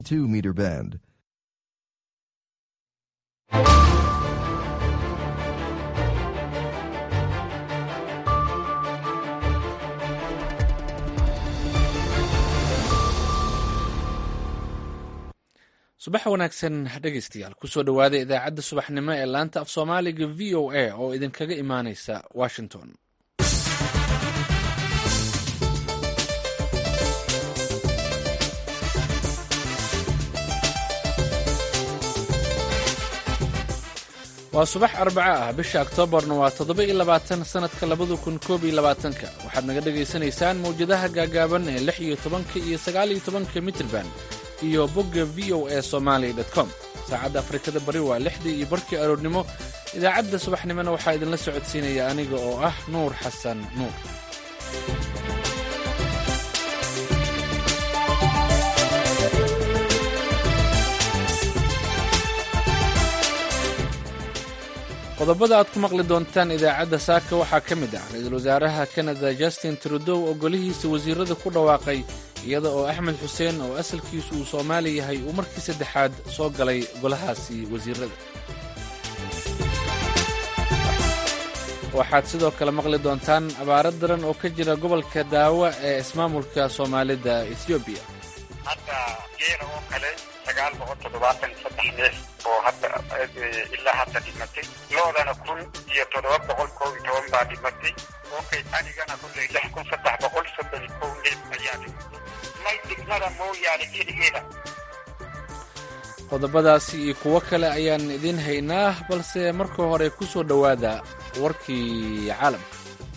2 meter band. subax wanaagsan dhegaystayaal kusoo dhowaada idaacadda subaxnimo ee laanta af soomaaliga v o a oo idinkaga imaanaysa washington waa subax arbaca ah bisha oktoobarna waa toddoba iyo labaatan sannadka labada kun koob iyo labaatanka waxaad naga dhagaysanaysaan mawjadaha gaagaaban ee lix iyo tobanka iyo sagaal iyo tobanka mitrban iyo bogga v o a somaali com saacadda afrikada bari waa lixdii iyo barkii aroornimo idaacadda subaxnimona waxaa idinla socodsiinaya aniga oo ah nuur xasan nuur qodobada aad ku maqli doontaan idaacadda saaka waxaa ka mid ah ra-iisul wasaaraha kanada justin trudow oo golihiisa wasiirada ku dhawaaqay iyada oo axmed xuseen oo asalkiisu uu soomaali yahay uu markii saddexaad soo galay golahaasi wasiirada waxaad sidoo kale maqli doontaan abaaro daran oo ka jira gobolka daawa ee ismaamulka soomaalida ethoobiya hadda geela oo kale sagaal boqol toddobaatan saddex neef oo hadda ilaa hadda dhimatay loodana kun iyo toddoba boqol kow iyo toban baa dhimatay okay adigana kulley lix kun saddex boqol soddon iyo kow neef ayaa dhimatay may degmada mooyaane keligeeda qodobadaasi iyo kuwo kale ayaan idiin haynaa balse marka hore ku soo dhowaada warkii caalamka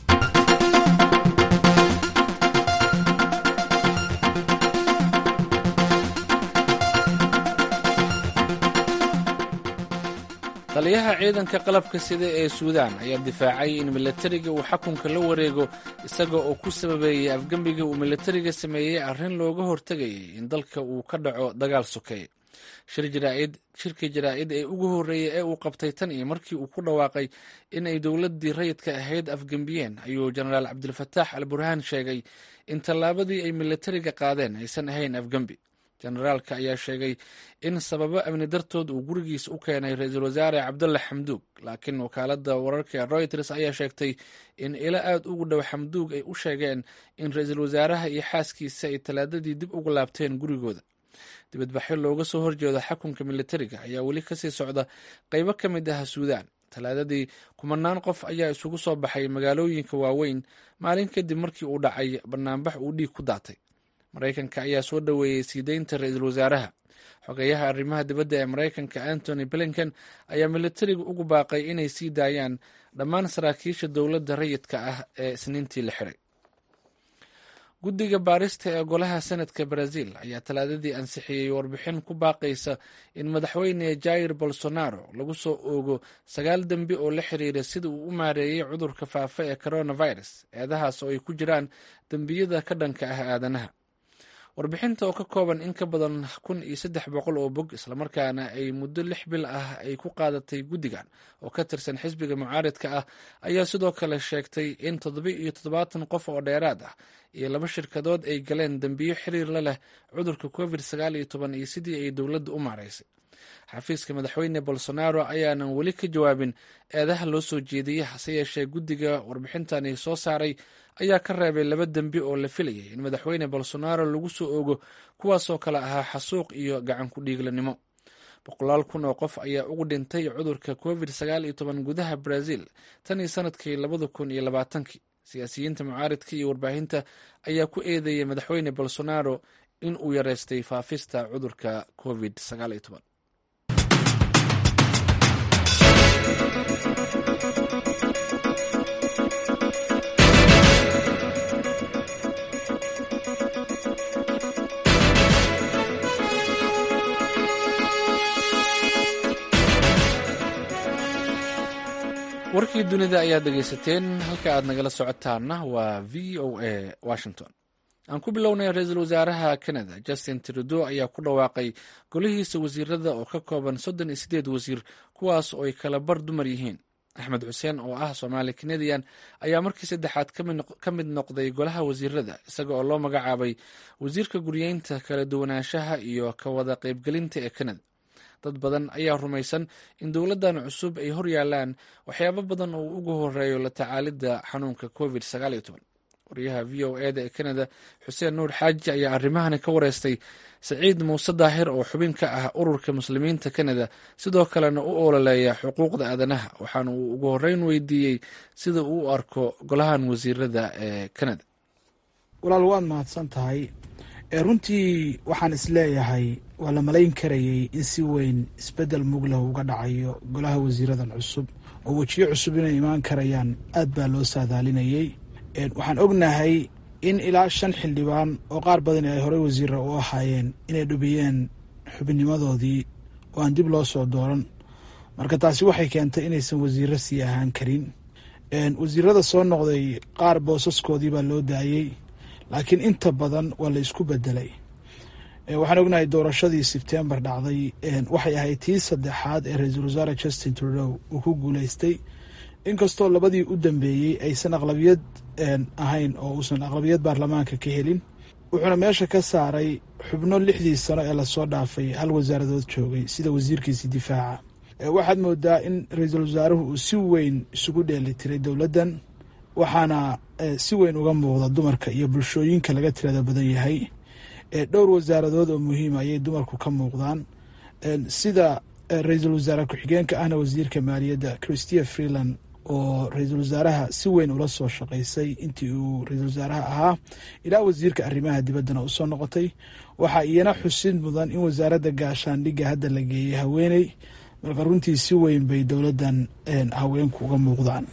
taliyaha ciidanka qalabka sida ee suudaan ayaa difaacay in milatariga uu xakunka la wareego isaga oo ku sababeeyey afgembiga uu milatariga sameeyey arrin looga hortegayay in dalka uu ka dhaco dagaal sokeeye shirkii jaraa'id ee ugu horreeyey ee uu qabtay tan iyo markii uu ku dhawaaqay in ay dowladdii rayidka ahayd afgembiyeen ayuu jenaraal cabdilfataax al burhaan sheegay in tallaabadii ay milatariga qaadeen aysan ahayn afgembi jenaraalka ayaa sheegay in sababo amni dartood uu gurigiisa u keenay ra-iisul wasaare cabdulla xamduug laakiin wakaaladda wararka ee royters ayaa sheegtay in ilo aad ugu dhow xamduug ay u sheegeen in ra-iisul wasaaraha iyo xaaskiisa ay talaadadii dib ugu laabteen gurigooda dibadbaxyo looga soo horjeedo xakunka militariga ayaa weli kasii socda qaybo ka mid ah suudaan talaadadii kumanaan qof ayaa isugu soo baxay magaalooyinka waaweyn maalin kadib markii uu dhacay banaanbax uu dhiig ku daatay maraykanka ayaa soo dhoweeyey sii deynta ra-iisul wasaaraha xogeyaha arrimaha dibadda ee maraykanka antony blinken ayaa militariga ugu baaqay inay sii daayaan dhammaan saraakiisha dowladda rayidka ah ee isniintii la xiray guddiga baarista ee golaha senadka brazil ayaa talaadadii ansixiyey warbixin ku baaqaysa in madaxweyne jair bolsonaro lagu soo oogo sagaal dembi oo la xiriira sida uu u maareeyey cudurka faafa ee coronavirus eedahaas oo ay ku jiraan dembiyada ka dhanka ah aadanaha warbixinta oo ka kooban in ka badan kun iyo saddex boqol oo bog islamarkaana ay muddo lix bil ah ay ku qaadatay guddigan oo ka tirsan xisbiga mucaaridka ah ayaa sidoo kale sheegtay in toddoba iyo toddobaatan qof oo dheeraad ah iyo laba shirkadood ay galeen dembiyo xiriir la leh cudurka covid sagaal iyo toban iyo sidii ay dowladda u maaraysay xafiiska madaxweyne bolsonaro ayaanan weli ka jawaabin eedaha loo soo jeediyey hase yeeshee guddiga warbixintani soo saaray ayaa ka reebay laba dembi oo la filayay in madaxweyne bolsonaro lagu soo ogo kuwaasoo kale ahaa xasuuq iyo gacan ku dhiiglanimo boqolaal kun oo qof ayaa ugu dhintay cudurka covid sagaal iyo toban gudaha brazil tan iyo sanadkii labada kun iyo labaatankii siyaasiyiinta mucaaridka iyo warbaahinta ayaa ku eedeeyay madaxweyne bolsonaro in uu yareystay faafista cudurka covid sagaal iyo toban warkii dunida ayaad dhegaysateen halka aad nagala socotaana waa v o a washington aan ku bilownay ra-iisul wasaaraha canada justin trudeau ayaa ku dhawaaqay golihiisa wasiirada oo ka kooban soddon iyo sideed wasiir kuwaas oo ay kala bar dumar yihiin axmed xuseen oo ah soomaali kanadian ayaa markii saddexaad ka mid noqday golaha wasiirada isaga oo loo magacaabay wasiirka guryeynta kala duwanaanshaha iyo ka wada qaybgelinta ee kanada dad badan ayaa rumaysan in dowladdan cusub ay hor yaalaan waxyaabo badan oo ugu horeeyo la tacaalidda xanuunka covid waryaha v o eda ee kanada xuseen nuur xaaji ayaa arrimahani ka wareystay saciid muuse daahir oo xubin ka ah ururka muslimiinta kanada sidoo kalena u ololeeya xuquuqda aadanaha waxaana uu ugu horeyn weydiiyey sida uu u arko golahan wasiirada ee kanada walaal waad mahadsan tahay runtii waxaan isleeyahay waa la malayn karayay in si weyn isbedel muglah uga dhacayo golaha wasiiradan cusub oo wejiyo cusub inay imaan karayaan aad baa loo saadaalinayay waxaan ognahay in ilaa shan xildhibaan oo qaar badan ay horey wasiira u ahaayeen inay dhubiyeen xubinnimadoodii oo aan dib loo soo dooran marka taasi waxay keentay inaysan wasiiro sii ahaan karin wasiirada soo noqday qaar boosaskoodii baa loo daayey laakiin inta badan waa la isku bedelay waxaan ognahay doorashadii sebtembar dhacday waxay ahayd tii saddexaad ee ra-iisul wasaare justin trudeau uu ku guuleystay inkastoo labadii u dambeeyey aysan aqlabiyad ahayn oo uusan aqlabiyad baarlamaanka ka helin wuxuuna meesha ka saaray xubno lixdii sano ee lasoo dhaafay hal wasaaradood joogay sida wasiirkiisii difaaca waxaad moodaa in ra-iisul wasaaruhu uu si weyn isugu dheeli tiray dowladdan waxaana si weyn uga muuqda dumarka iyo bulshooyinka laga tirada badan yahay dhowr wasaaradood oo muhiima ayay dumarku ka muuqdaan sida ra-iisul wasaare ku-xigeenka ahna wasiirka maaliyadda christia freeland oo ra-iisul wasaaraha si weyn ula soo shaqaysay intii uu ra-iisul wasaaraha ahaa ilaa wasiirka arrimaha dibaddana usoo noqotay waxaa iyana xusid mudan in wasaaradda gaashaandhigga hadda la geeyey haweeney marka runtii si weyn bay dowladdan haweenku uga muuqdaan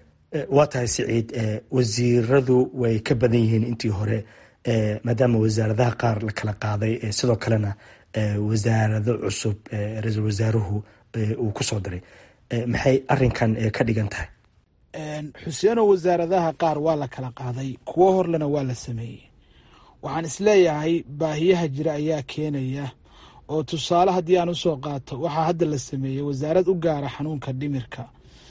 waa tahay siciid wasiiradu way ka badan yihiin intii hore maadaama wasaaradaha qaar la kala qaaday sidoo kalena wasaarado cusub ra-iisul wasaaruhu uu ku soo diray maxay arinkan ka dhigan tahay xuseeno wasaaradaha qaar waa la kala qaaday kuwo horlena waa la sameeyey waxaan isleeyahay baahiyaha jira ayaa keenaya oo tusaale haddii aan usoo qaato waxaa hadda la sameeyey wasaarad u gaara xanuunka dhimirka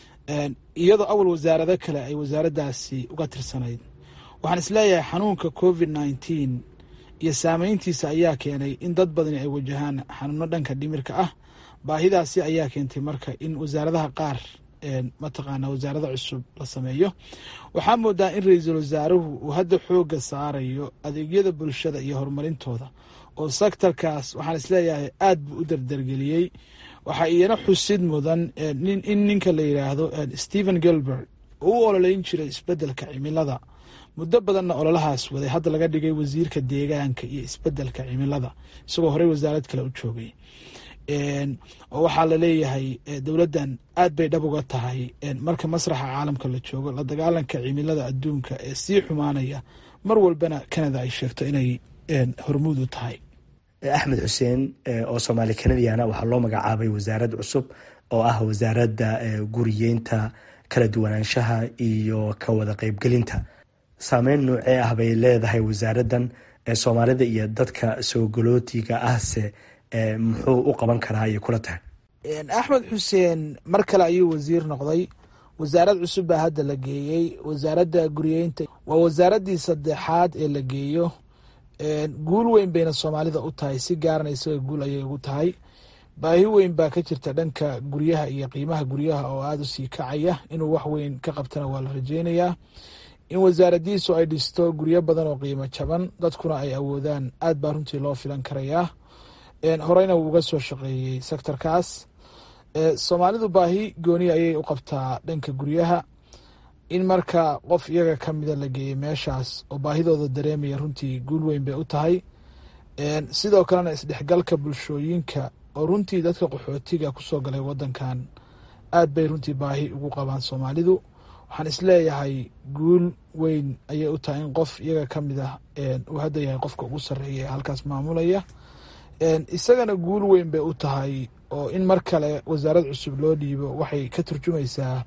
iyadoo awal wasaarado kale ay wasaaraddaasi uga tirsanayd waxaan isleeyahay xanuunka covid nneteen iyo saameyntiisa ayaa keenay in dad badani ay wajahaan xanuuno dhanka dhimirka ah baahidaasi ayaa keentay marka in wasaaradaha qaar mataqaana wasaarada cusub la sameeyo waxaa moodaa in ra-iisul wasaaruhu uu hadda xooga saarayo adeegyada bulshada iyo horumarintooda oo sektarkaas waxaan isleeyahay aad buu u dardargeliyey waxaa iyana xusid mudan in ninka la yidhaahdo stephen gilbert oo u ololeyn jiray isbedelka cimilada muddo badanna ololahaas waday hadda laga dhigay wasiirka deegaanka iyo isbedelka cimilada isagoo horey wasaarad kale u joogay oo waxaa laleeyahay dowladdan aad bay dhab uga tahay marka masraxa caalamka la joogo la dagaalanka cimilada adduunka ee sii xumaanaya mar walbana canada ay sheegto inay hormuud u tahay axmed xuseen oo soomaali kanadiana waxaa loo magacaabay wasaarad cusub oo ah wasaaradda guriyeynta kala duwanaanshaha iyo ka wada qeybgelinta saameyn noocee ah bay leedahay wasaaraddan soomaalida iyo dadka soogolootiga ahse muxuu u qaban karaa ayay kula tahay axmed xuseen mar kale ayuu wasiir noqday wasaarad cusub baa hadda la geeyey wasaaradda guriyeynta waa wasaaraddii saddexaad ee la geeyo guul weyn bayna soomaalida u tahay si gaarana isaga guul ayay ugu tahay baahi weyn baa ka jirta dhanka guryaha iyo qiimaha guryaha oo aada u sii kacaya inuu wax weyn ka qabtana waa la rajeynayaa in wasaaradiisu ay dhisto guryo badan oo qiimo jaban dadkuna ay awoodaan aad baa runtii loo filan karayaa horeyna wuu uga soo shaqeeyey sektorkaas soomaalidu baahi gooni ayay u qabtaa dhanka guryaha in marka qof iyaga ka mida la geeyey meeshaas oo baahidooda dareemaya runtii guul weyn bay u tahay sidoo kalena isdhexgalka bulshooyinka oo runtii dadka qaxootiga kusoo galay wadankan aad bay runtii baahi ugu qabaan soomaalidu waxaan isleeyahay guul weyn ayay u tahay in qof iyaga ka mid ah uu hadda yahay qofka ugu sarreeya ee halkaas maamulaya isagana guul weyn bay u tahay oo in mar kale wasaarad cusub loo dhiibo waxay ka turjumaysaa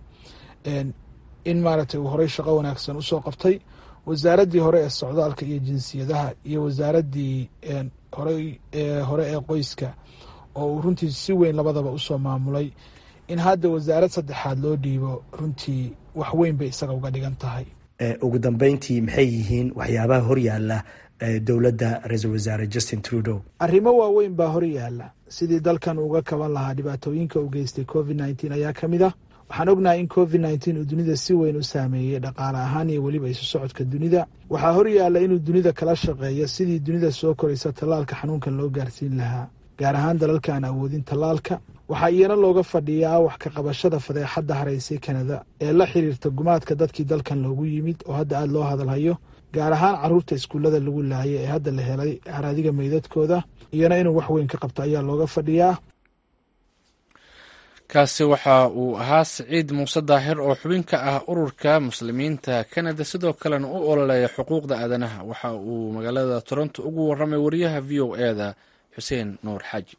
in maaragtay uu horey shaqo wanaagsan usoo qabtay wasaaraddii hore ee socdaalka iyo jinsiyadaha iyo wasaaraddii horey hore ee qoyska oo uu runtii si weyn labadaba usoo maamulay in hadda wasaarad saddexaad loo dhiibo runtii wax weyn bay isaga uga dhigan tahay ugu dambeyntii maxay yihiin waxyaabaha horyaala dowladda ra-iisul wasaare justin trudeau arrimo waaweyn baa hor yaala sidii dalkan uga kaban lahaa dhibaatooyinka u geystay covid nneteen ayaa ka mid ah waxaan ognahay in covid nneteen uu dunida si weyn u saameeyey dhaqaale ahaan iyo weliba isu socodka dunida waxaa hor yaalla inuu dunida kala shaqeeyo sidii dunida soo koraysa tallaalka xanuunkan loo gaarsiin lahaa gaar ahaan dalalka aan awoodin tallaalka waxaa iyana looga fadhiyaa wax ka qabashada fadeexadda haraysay kanada ee la xiriirta gumaadka dadkii dalkan loogu yimid oo hadda aada loo hadalhayo gaar ahaan caruurta iskuullada lagu laayay ee hadda la helay haraadiga meydadkooda iyana inuu wax weyn ka qabto ayaa looga fadhiyaa kaasi waxa uu ahaa siciid muuse daahir oo xubin ka ah ururka muslimiinta kanada sidoo kalena u ololeeya xuquuqda aadanaha waxa uu magaalada toronto ugu warramay wariyaha v o e da xuseen nuur xaaji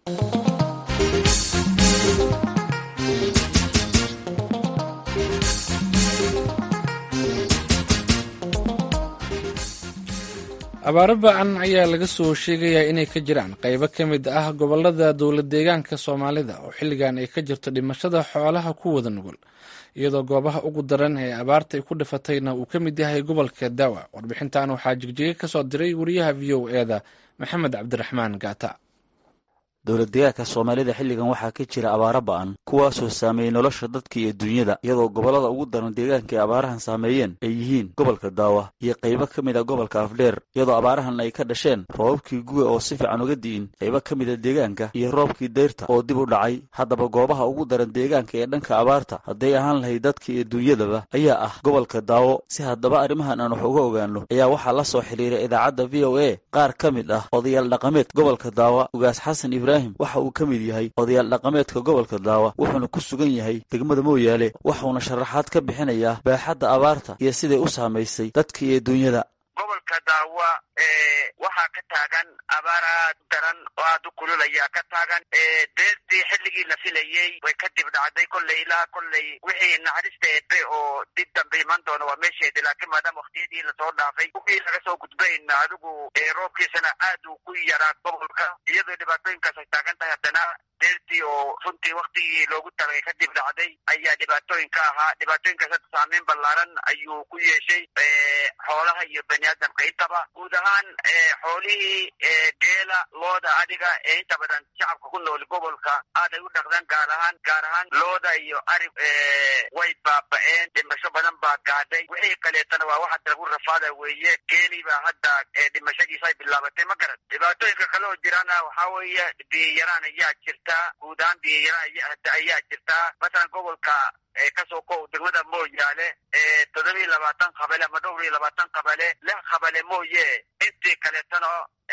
abaaro ba-an ayaa laga soo sheegayaa inay ka jiraan qaybo ka mid ah gobolada dowlad deegaanka soomaalida oo xilligan ay ka jirto dhimashada xoolaha ku wada nugul iyadoo goobaha ugu daran ee abaarta ay ku dhifatayna uu ka mid yahay gobolka daawa warbixintan waxaa jigjiga ka soo diray wariyaha v o e da maxamed cabdiraxmaan gaata dowlad deegaanka soomaalida xilligan waxaa ka jira abaaro ba'an kuwaasoo saameeyey nolosha dadka iyo dunyada iyadoo gobollada ugu daran deegaanka ay abaarahan saameeyeen ay yihiin gobolka daawa iyo qaybo ka mid a gobolka afdheer iyadoo abaarahan ay ka dhasheen roobabkii guga oo si fiican uga di'in qaybo ka mid a deegaanka iyo roobkii dayrta oo dib u dhacay haddaba goobaha ugu daran deegaanka ee dhanka abaarta hadday ahaan lahayd dadka iyo dunyadaba ayaa ah gobolka daawo si haddaba arrimahan aan wax uga ogaano ayaa waxaa la soo xidhiiray idaacadda v o a qaar ka mid ah odayaal dhaqameed gobolka daawa ugaas xasan ibraahim waxa uu ka mid yahay odayaal dhaqameedka gobolka daawa wuxuuna ku sugan yahay degmada mooyaale waxuuna sharaxaad ka bixinayaa baaxadda abaarta iyo siday u saamaysay dadka iyo dunyada gobolka daawa waxaa ka taagan abaar aad daran oo aad u kulul ayaa ka taagan deertii xilligii la filayey way ka dib dhacday kolley ilaa kolley wixii naxariista eebe oo dib dambe iman doona waa meesheedi laakiin maadaama waktiyadii lasoo dhaafay wixii laga soo gudbayna adigu roobkiisana aad uu ku yaraa gobolka iyadoo dhibaatooyinkaas ay taagan tahay haddana deertii oo runtii waktigii loogu talagay ka dib dhacday ayaa dhibaatooyin ka ahaa dhibaatooyinkaas hadda saameyn ballaaran ayuu ku yeeshay xoolaha iyo bani aadamka intaba guud ahaan xoolihii geela looda adiga ee inta badan shacabka ku nool gobolka aaday u dhaqdaan gaar ahaan gaar ahaan looda iyo arig way baaba-een dhimasho badan baa gaadhay wixii kaleetana waa waxa lagu rafaada weeye geelii baa hadda dhimashadiisa ay bilaabatay ma garan dhibaatooyinka kale oo jirana waxaa weeye biyayaraan ayaa jirta guud ahaan biyayaraan ayaa jirtaa masalan gobolka kasoo ko degmada mooyaale toddoba iyo labaatan qabale ama dhowr iyo labaatan qabale lix qabale mooye intii kaleetana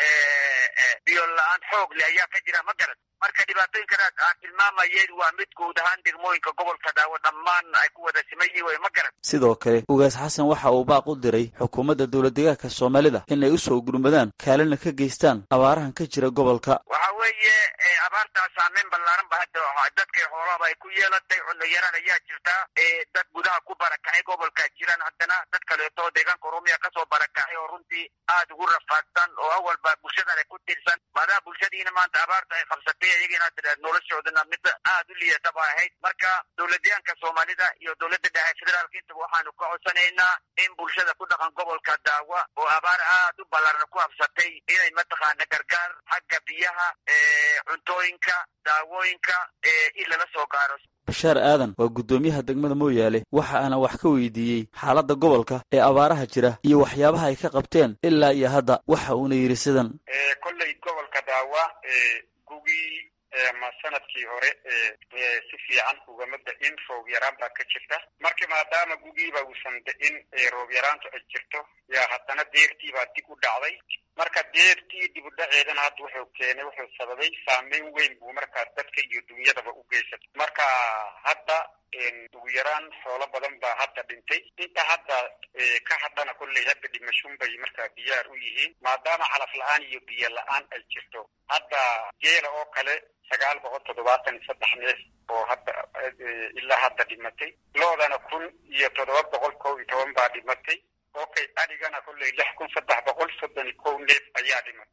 biyo la-aan xoog le ayaa ka jira ma garan marka dhibaatooyinkanaas aan tilmaamayeen waa mid guud ahaan degmooyinka gobolka daawo dhammaan ay ku wada simayi wey ma garan sidoo kale ugaas xasan waxa uu baaq u diray xukuumadda dowlad deegaanka soomaalida inay u soo gurmadaan kaalina ka geystaan abaarahan ka jira gobolka waxa weeye abaartaas saameyn ballaaran ba hadda dadkay xoolahaba ay ku yeelatay cunno yaraan ayaa jirta dad gudaha ku barakacay gobolka jiraan haddana dad kaleeto deegaanka oromiya kasoo barakacay oo runtii aad ugu rafaadsan oo awalba bulshadan ay ku tirsan maadaama bulshadiina maanta abaarta ay qabsatay iyagina noloshoodana mid aad u liidata ba ahayd marka dowladyaanka soomaalida iyo dowladda dhexe federaalka intaba waxaanu ka codsanaynaa in bulshada ku dhaqan gobolka daawa oo abaar aad u ballaaran ku habsatay inay mataqaana gargaar xagga biyaha cuntooyinka daawooyinka in lala soo gaaro bashaar aadan waa guddoomiyaha degmada mooyaale waxa aana wax ka weydiiyey xaaladda gobolka ee abaaraha jira iyo waxyaabaha ay ka qabteen ilaa iyo hadda waxa uuna yidhi sidan kolley gobolka daawa gugii ma sanadkii hore si fiican ugama da-in roob yaraan baa ka jirta marka maadaama gugiiba uusan da-in roob yaraantu ay jirto yaa haddana deertii baa dib u dhacday marka deertii dib u dhaceedana hadda wuxuu keenay wuxuu sababay saameyn weyn buu markaa dadka iyo dunyadaba u geysatay marka hadda ugu yaraan xoolo badan baa hadda dhintay inta hadda ka hadhana kolley hadda dhimashun bay markaa diyaar u yihiin maadaama calaf la-aan iyo biyo la-aan ay jirto hadda geela oo kale sagaal boqol toddobaatan iyo saddex neef oo hadda ilaa hadda dhimatay loodana kun iyo toddoba boqol kow iyo toban baa dhimatay okay adigana kolley lix kun saddex boqol soddon iyo kow neef ayaa dhimatay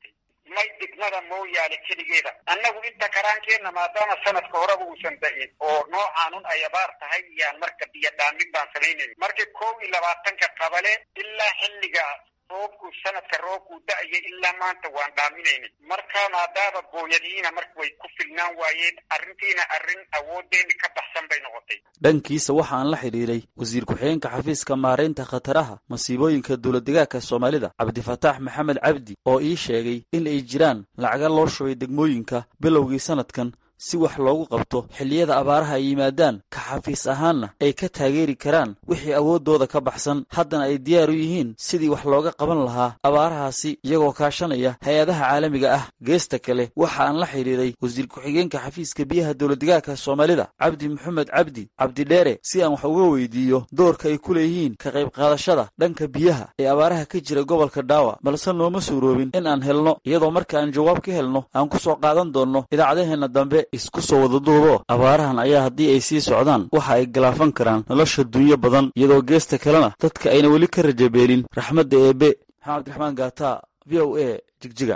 may degmada mooyaale keligeeda annagu inta karaankeenna maadaama sanadka horeba uusan da-in oo noocaanun ay abaar tahay iyaan marka biyo dhaamin baan samaynayn marka kow iyo labaatanka qabale ilaa xilliga roobku sanadka roobkuu da-aya ilaa maanta waan dhaaminayna marka maadaama booyadiina marka way ku filnaan waayeen arrintiina arrin awoodeenni ka baxsan bay noqotay dhankiisa waxa aan la xidhiiray wasiir ku-xigeenka xafiiska maaraynta khataraha masiibooyinka dowladdegaanka soomaalida cabdifataax maxamed cabdi oo ii sheegay in ay jiraan lacaga loo shubay degmooyinka bilowgii sanadkan si wax loogu qabto xilliyada abaaraha ay yimaadaan ka xafiis ahaanna ay ka taageeri karaan wixii awooddooda ka baxsan haddana ay diyaar u yihiin sidii wax looga qaban lahaa abaarahaasi iyagoo kaashanaya hay-adaha caalamiga ah geesta kale waxa aan la xidhiiray wasiir ku-xigeenka xafiiska biyaha dowladdegaanka soomaalida cabdi maxamed cabdi cabdidheere si aan wax uga weydiiyo doorka ay ku leeyihiin ka qayb qaadashada dhanka biyaha ee abaaraha ka jira gobolka dhaawa balse nooma suuroobin in aan helno iyadoo marka aan jawaab ka helno aan ku soo qaadan doonno idaacadaheenna dambe isku soo wada duubo abaarahan ayaa haddii ay sii socdaan waxa ay galaafan karaan nolosha dunyo badan iyadoo geesta kalena dadka ayna weli ka rajabeelin raxmadda eebe maxamed abdiraxmaan gaata v o a jigjiga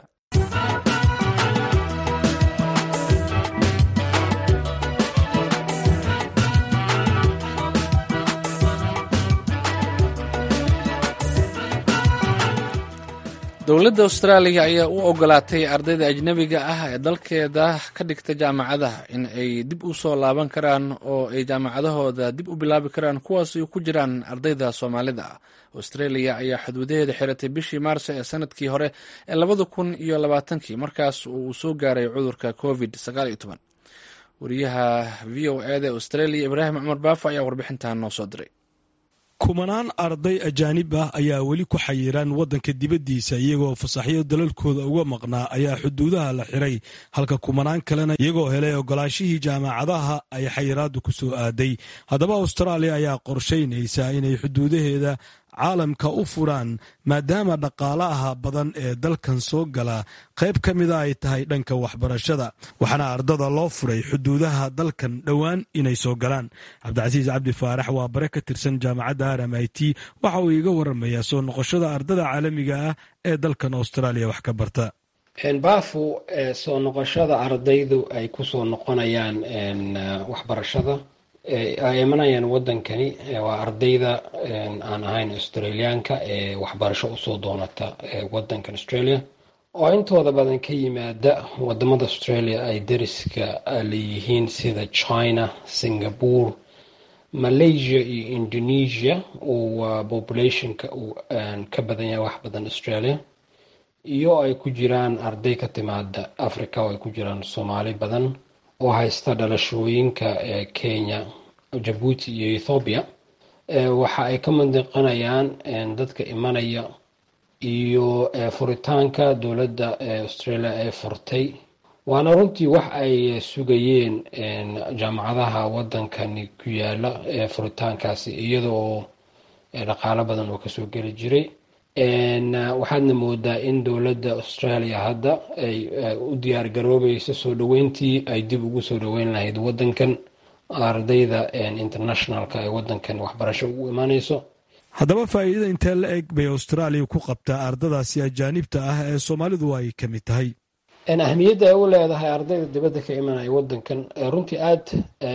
dowladda austraaliya ayaa u ogolaatay ardayda ajnebiga ah ee dalkeeda ka dhigta jaamacadaha in ay dib u soo laaban karaan oo ay jaamacadahooda dib u bilaabi karaan kuwaas ay ku jiraan ardayda soomaalida ah australia ayaa xuduudaheeda xiratay bishii maarso ee sanadkii hore ee labada kun iyo labaatankii markaas uu soo gaaray cudurka covid sagaal iyo toban wariyaha v o eda australia ibraahim cumar baafo ayaa warbixintan noo soo diray kumanaan arday ajaanib ah ayaa weli ku xayiran waddanka dibaddiisa iyagoo fasaxyo dalalkooda uga maqnaa ayaa xuduudaha la xiray halka kumanaan kalena iyagoo helay ogolaashihii jaamacadaha ay xayiraaddu ku soo aaday haddaba austraaliya ayaa qorshaynaysaa inay xuduudaheeda caalamka u furaan maadaama dhaqaalaha badan ee dalkan soo gala qayb ka mida ay tahay dhanka waxbarashada waxaana ardada loo furay xuduudaha dalkan dhowaan inay soo galaan cabdicasiis cabdi faarax waa bare ka tirsan jaamacadda r m i t waxa uu iiga waramayaa soo noqoshada ardada caalamiga ah ee dalkan austraaliya wax ka barta baafu soo noqoshada ardaydu ay kusoo noqonayaan waxbarashada ay imanayaan wadankani waa ardayda aan ahayn australiyaanka ee waxbarasho usoo doonata wadankan australia oo intooda badan ka yimaada wadamada australia ay dariska leeyihiin sida china singapore malaysia iyo indonesia oo populationka uu ka badan yahay wax badan australia iyo ay ku jiraan arday ka timaada africa oo ay ku jiraan soomaali badan oo haysta dhalashooyinka kenya jabuuti iyo ethoobiya waxa ay ka mandiqanayaan dadka imanaya iyo furitaanka dowladda australia ee furtay waana runtii wax ay sugayeen jaamacadaha wadankani ku yaala furitaankaasi iyada oo dhaqaalo badan oo kasoo geli jiray waxaadna moodaa in dowladda australia hadda ay u diyaar garoobayso soo dhaweyntii ay dib ugu soo dhaweyn lahayd wadankan ardayda internationalka ee wadankan waxbarasho ugu imaaneyso haddaba faa'iidada intee la eg bay austraaliya ku qabtaa ardadaasi ajaanibta ah ee soomaalidu ay ka mid tahay ahmiyadda ay u leedahay ardayda dibadda ka imanaya wadankan runtii aad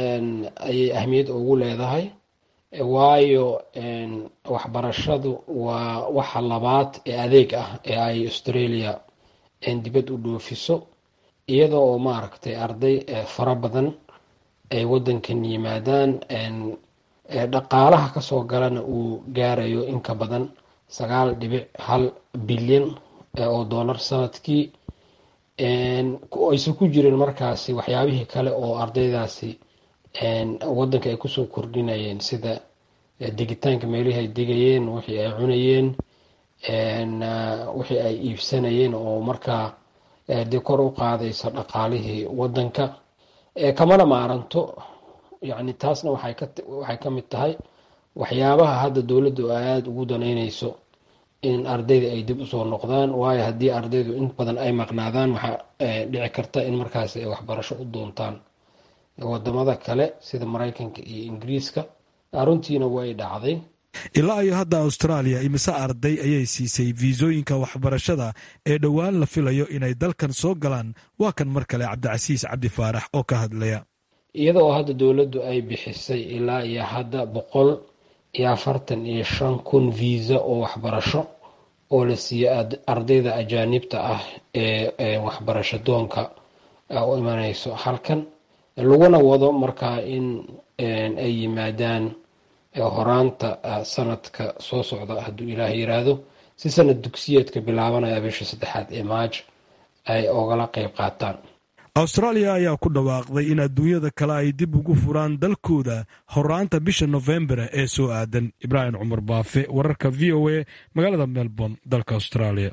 ayay ahmiyad ugu leedahay waayo waxbarashadu waa waxa labaad ee adeeg ah ee ay australia dibad u dhoofiso iyada oo maaragtay arday fara badan ay wadankan yimaadaan dhaqaalaha kasoo galana uu gaarayo in ka badan sagaal dhibic hal bilyan oo dollar sanadkii aysan ku jirin markaasi waxyaabihii kale oo ardaydaasi wadanka ay kusoo kordhinayeen sida degitaanka meelihii ay degayeen wixii ay cunayeen wixii ay iibsanayeen oo markaa dee kor u qaadaysa dhaqaalihii wadanka kamana maaranto yani taasna waxay ka mid tahay waxyaabaha hadda dowladdu aada ugu danaynayso in ardayda ay dib usoo noqdaan waayo haddii ardaydu in badan ay maqnaadaan waxaa dhici karta in markaas ay waxbarasho u doontaan wadamada kale sida maraykanka iyo ingiriiska runtiina way dhacday ilaa iyo hadda austraaliya imise arday ayay siisay fiisooyinka waxbarashada ee dhowaan la filayo inay dalkan soo galaan waa kan mar kale cabdicasiis cabdi faarax oo ka hadlaya iyada oo hadda dowladdu ay bixisay ilaa iyo hadda boqol iyo afartan iyo shan kun viisa oo waxbarasho oo la siiyo ardayda ajaanibta ah ee waxbarasho doonka u imanayso halkan laguna wado markaa in ay yimaadaan horaanta sanadka soo socda hadduu ilaah yiraahdo si sanad dugsiyeedka bilaabanaya bisha saddexaad ee maaj ay ogala qeyb qaataan austraaliya ayaa ku dhawaaqday in adduunyada kale ay dib ugu furaan dalkooda horaanta bisha nofembar ee soo aadan ibraahim cumar baafe wararka v o a magaalada melbourne dalka australia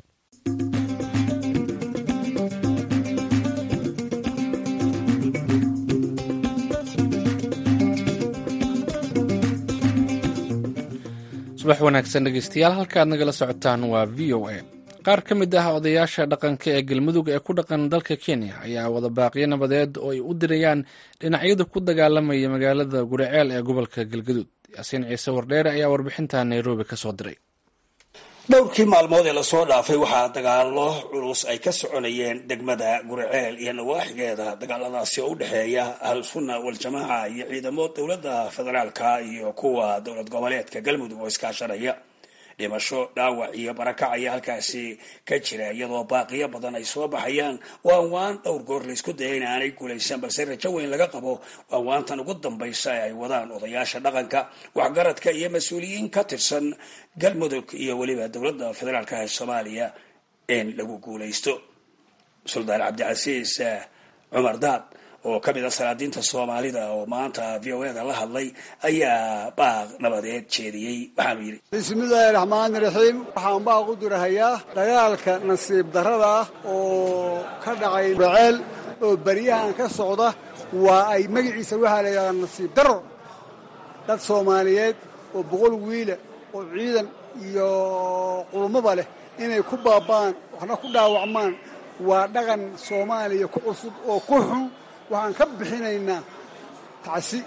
subax wanaagsan dhegeystayaal halka aad nagala socotaan waa v o a qaar ka mid ah odayaasha dhaqanka ee galmudug ee ku dhaqan dalka kenya ayaa wada baaqyo nabadeed oo ay u dirayaan dhinacyada ku dagaalamaya magaalada guriceel ee gobolka galgaduud yaasiin ciise wardheere ayaa warbixinta nairobi ka soo diray dhowrkii maalmood ee lasoo dhaafay waxaa dagaalo culus ay ka soconayeen degmada guriceel iyo nawaaxigeeda dagaaladaasi oo u dhexeeya al-sunna wal-jamaaca iyo ciidamo dowladda federaalka iyo kuwa dowlad goboleedka galmudug oo iskaashanaya dhimasho dhaawac iyo barakac ayaa halkaasi ka jira iyadoo baaqiyo badan ay soo baxayaan waan waan dhowr goor laysku daya in aanay guulaysan balse rajo weyn laga qabo waan waantan ugu dambaysa ee ay wadaan odayaasha dhaqanka waxgaradka iyo mas-uuliyiin ka tirsan galmudug iyo weliba dowladda federaalka ee soomaaliya in lagu guulaysto suldaan cabdicasiis cumar daad oo ka mid a salaadiinta soomaalida oo maanta v o eda la hadlay ayaa baaq nabadeed jeediyey waxaanu yidhi bismillaahi raxmaani raxiim waxaan baaq u dirahayaa dagaalka nasiib darrada ah oo ka dhacay gurceel oo beryahan ka socda waa ay magaciisa waxaa la yidhahdaa nasiib darro dad soomaaliyeed oo boqol wiila oo ciidan iyo qulmaba leh inay ku baaba'aan waxna ku dhaawacmaan waa dhaqan soomaaliya ku cusub oo ku xun waxaan ka bixinaynaa tacsi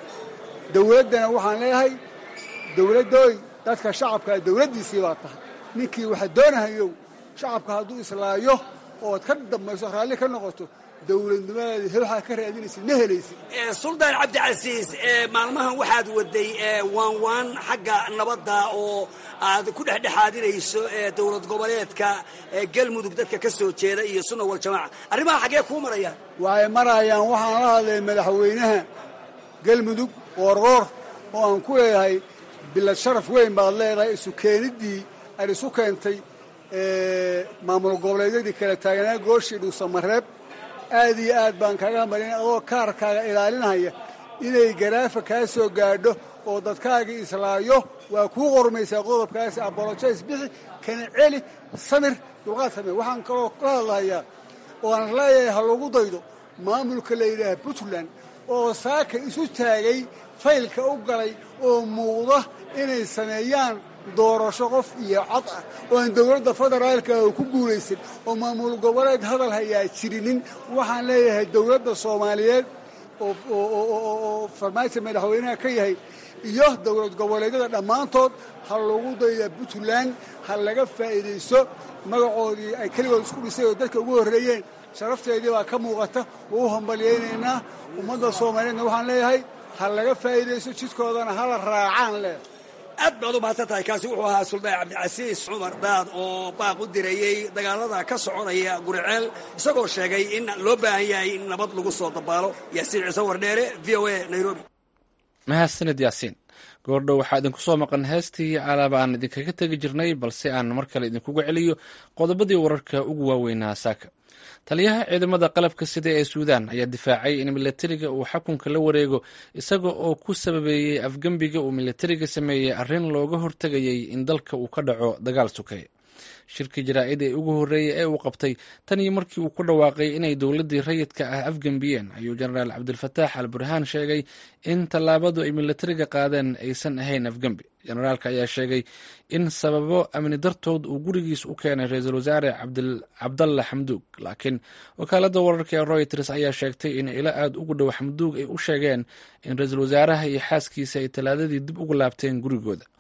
dawladdana waxaan leeyahay dawladdooy dadka shacabkaa dawladdiisii baa tahay ninkii waxa doonahayow shacabka hadduu islaayo ood ka dambayso raalli ka noqoto dowladnimadeedi waxaa ka raadinaysid ma helaysid suldaan cabdicasiis maalmahan waxaad waday waan waan xagga nabadda oo aad ku dhexdhexaadinayso dowlad goboleedka galmudug dadka ka soo jeeda iyo sunna waljamaaca arrimaha xaggee kuu marayaan waxay marayaan waxaan la hadlay madaxweynaha galmudug qoorqoor oo aan ku leeyahay bilad sharaf weyn baad leedahay isu keeniddii aad isu keentay maamul goboleedyadii kala taaganaa gooshii dhuusamareeb aad iyo aad baan kaaga hambalin adoo kaarkaaga ilaalinaya inay garaafa kaa soo gaadho oo dadkaagii islaayo waa kuu qormaysaa qodobkaasi abolojays bixi kana celi samir dulqaad samir waxaan kaloo ka hadlahayaa oo aan leeyahay ha lagu daydo maamulka la yidhaaha puntland oo saaka isu taagay faylka u galay oo muuqda inay sameeyaan doorasho qof iyo cod ah oo aan dowladda federaalka ku guulaysan oo maamul goboleed hadal hayaa jirinin waxaan leeyahay dowladda soomaaliyeed oo farmaajo madaxweynaha ka yahay iyo dowlad goboleedyada dhammaantood ha lagu dayda puntland ha laga faa'iidayso magacoodii ay keligood isku dhisay oo dadka ugu horreeyeen sharafteedii baa ka muuqata waa u hambalyaynaynaa ummadda soomaaliyeedna waxaan leeyahay ha laga faa'iidayso jidkoodana hala raacaan leh aad baad u mahadsan tahay kaasi wuxuu ahaa suldaan cabdicasiis cumar daad oo baaq u dirayey dagaalada ka soconaya guriceel isagoo sheegay in loo baahan yahay in nabad lagu soo dabaalo yaasiin ciise wardheere v o a nairobi mahadsanid yaasiin goordhow waxaa idinku soo maqan heestii alaaba aan idinkaga tegi jirnay balse aan mar kale idinkugu celiyo qodobadii wararka ugu waaweynaa saaka taliyaha ciidamada qalabka sida ee suudaan ayaa difaacay in milatariga uu xakunka la wareego isaga oo ku sababeeyey afgembiga uu milatariga sameeyey arrin looga hortegayay in dalka uu ka dhaco dagaal sukay shirkii jaraa'id ee ugu horreeyey ee uu qabtay tan iyo markii uu ku dhawaaqay inay dowladdii rayidka ah afgembiyeen ayuu jenaraal cabdilfataax al burhaan sheegay in tallaabadu ay milatariga qaadeen aysan ahayn afgembi jenaraalka ayaa sheegay in sababo amni dartood uu gurigiis u keenay ra-iisul wasaare cabdalla xamduug laakiin wakaaladda wararka ee royters ayaa sheegtay in ilo aada ugu dhow xamduug ay u sheegeen in ra-iisul wasaaraha iyo xaaskiisa ay talaadadii dib ugu laabteen gurigooda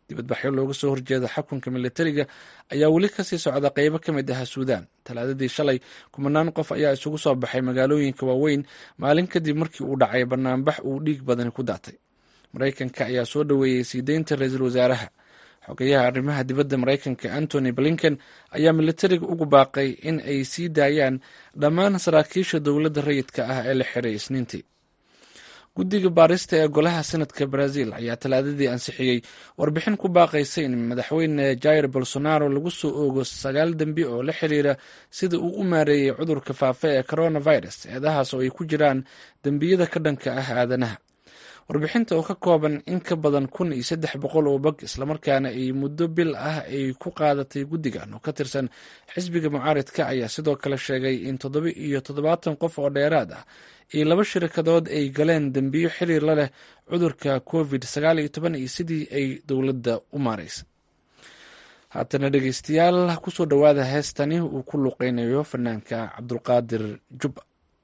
dibadbaxyo looga soo horjeeda xakunka militariga ayaa weli kasii socda qeybo ka mid ah suudaan talaadadii shalay kumanaan qof ayaa isugu soo baxay magaalooyinka waaweyn maalin kadib markii uu dhacay banaanbax uu dhiig badani ku daatay maraykanka ayaa soo dhoweeyey sii deynta ra-iisul wasaaraha xogeyaha arrimaha dibadda maraykanka antony blinken ayaa militariga ugu baaqay in ay sii daayaan dhammaan saraakiisha dowladda rayidka ah ee la xiray isniintii guddiga baarista ee golaha senadka brazil ayaa talaadadii ansixiyey warbixin ku baaqaysa in madaxweyne jair bolsonaro lagu soo oogo sagaal dembi oo la xiriira sida uu u maareeyey cudurka faafa ee coronavirus eedahaas oo ay ku jiraan dembiyada ka dhanka ah aadanaha warbixinta oo ka kooban in ka badan kun iyo saddex boqol oo bog islamarkaana ay muddo bil ah ay ku qaadatay guddigan oo ka tirsan xisbiga mucaaridka ayaa sidoo kale sheegay in toddoba iyo toddobaatan qof oo dheeraad ah iyo laba shirkadood ay galeen dembiyo xiriir la leh cudurka covid sagaal iyo toban iyo sidii ay dowladda u maareysa haatana dhegeystayaal kusoo dhowaada heestani uu ku luqeynayo fanaanka cabdulqaadir jubba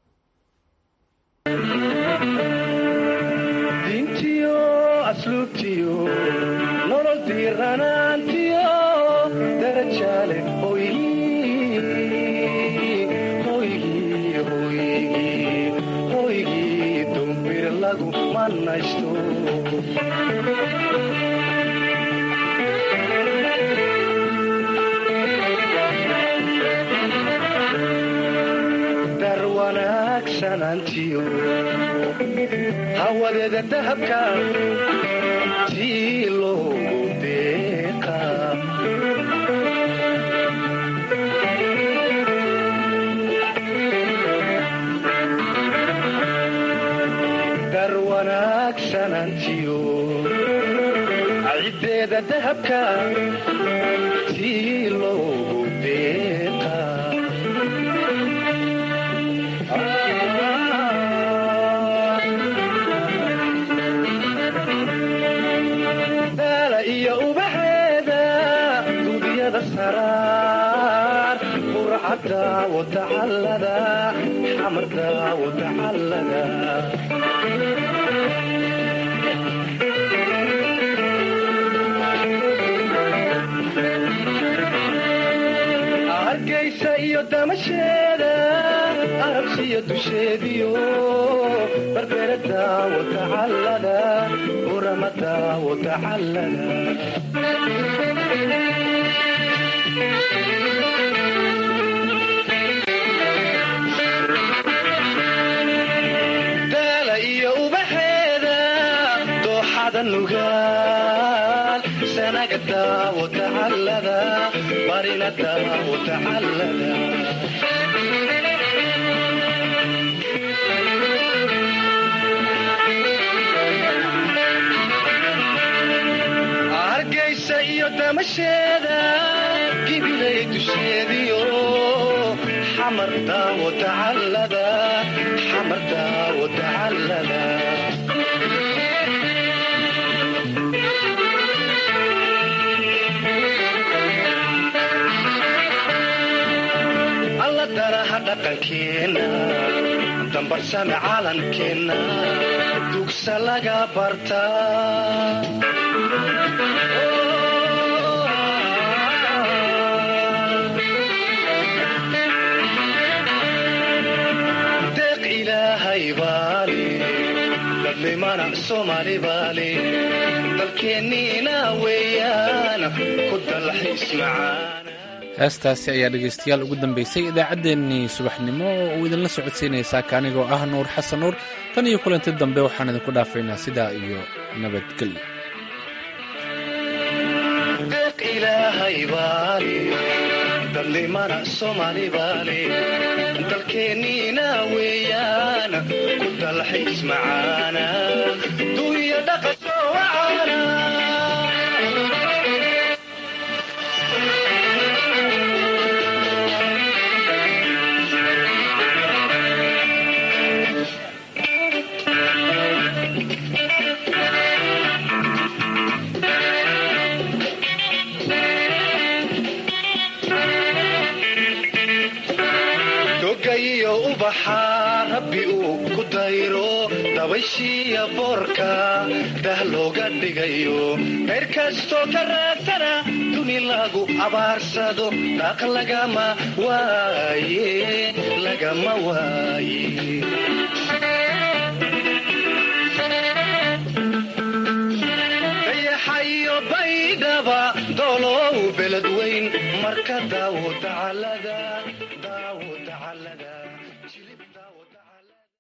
dintiyo asluubtiyo nolol diiranaantiyo darajaale hoygii dumbir lagu manaysto dar wanaagsanantiyo hawadeeda dahabka tii loogu deeqa dar wanaagsanantiyo ciddeeda dahabka tii loogu deeqa daala iyo ubaxeeda gudiyada saraar burcadda watacallada xamarda watacallada hargaysa iyo damasheeda arabsiyo dusheediyo barberada watacallada uramada watacallada daala iyo ubaxeeda dooxada nugaal sanagada watacallada barinada watacallada hargaysa iyo damasheeda gibilay dusheediyo xamarda watacallada xamarda watacallada alla daraha dhaqankeenna dambarsame caalamkeenna dugsa laga bartaa deeq ilaahay baale dadlimana soomaali baale dalkeenniina weeyaan ku dalxiis macaan heestaasi ayaa dhegeystayaal ugu dambeysay idaacaddeenii subaxnimo oo uu idinla socodsiinaysaa kaanigoo ah nuur xasan nuur tan iyo kulanti dambe waxaan idinku dhaafaynaa sidaa iyo nabadgelyo deeq ilaahay baale dadlimana soomaali baale dalkeenniina weeyaan ku dalxiis macaana duuya dhaqasoo wacaana dogayiyo ubaxaa rabbi uu ku dayro dabayshiiya boorka dah looga dhigayo qayr kastoo ka raadsana duni lagu abaarsado daaq lagama waaye lagama waaye dayaxayo baydhaba doolow beled weyn marka daawo dacalada